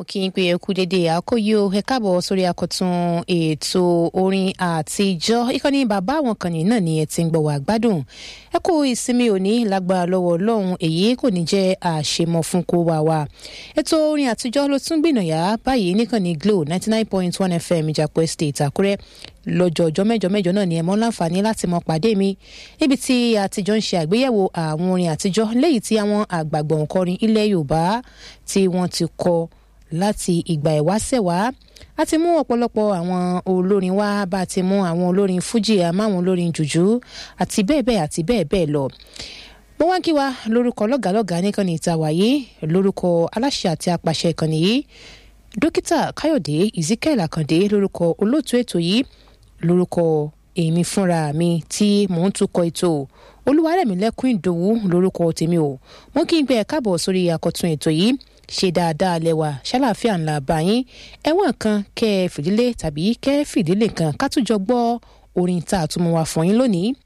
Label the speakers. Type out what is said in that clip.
Speaker 1: kí n pe ẹkú dédé àkóyò ẹ káàbọ̀ sórí akọ̀tún ètò orin àtijọ́ ìkànnì bàbá àwọn kan náà ni ẹ ti ń gbọ́ wá gbádùn ẹ kú ìsinmi òní lágbára lọ́wọ́ ọlọ́run èyí kò ní jẹ́ àṣemọ fún kó wà wá ètò orin àtijọ́ ló tún gbìnàyà báyìí níkànnì glo ninety nine point one fm ìjàpọ̀ estate àkúrẹ́ lọ́jọ́ ọjọ́ mẹ́jọ mẹ́jọ náà ni ẹ mọ́ láǹfààní láti mọ pàdé mi níbi tí àtijọ́ ń ṣe àgbéyẹ̀wò àwọn orin àtijọ́ léyìí tí àwọn àgbàgbọ̀ òǹkọrin ilẹ̀ yorùbá tí wọ́n ti kọ láti ìgbà ìwáṣẹ̀ wá a ti mú ọ̀pọ̀lọpọ̀ àwọn olórin wá bá a ti mú àwọn olórin fújì àmáwọn olórin jùjú àti bẹ́ẹ̀ bẹ́ẹ̀ àti bẹ́ẹ̀ bẹ́ẹ̀ lọ mo wá ń kí wa lórúkọ lọ́gàálọ́gàá nìkan ní ìta wáyé lórúkọ aláṣẹ àti apàṣẹ ìkànnì yìí dókítà káyọ̀dé ezekiel àkàndé lórúkọ olóòtú ètò yìí lórúkọ èmi fúnra mi tí mò ń tukọ̀ ètò olúwarẹ̀mílẹ́kùn ìdòwú lórúkọ tèmi o mo kí n gbé ẹ káàbọ̀ sórí àkọ́tún ètò yìí ṣe dáadáa lẹ́wà ṣàlàáfíà ńlá báyìí ẹ̀wọ̀n kan kẹ́ ẹ fìdílé tàbí kẹ́ ẹ fìdílé kan ká tún jọ gbọ́ orin tá a tún mú wá fún yín lónìí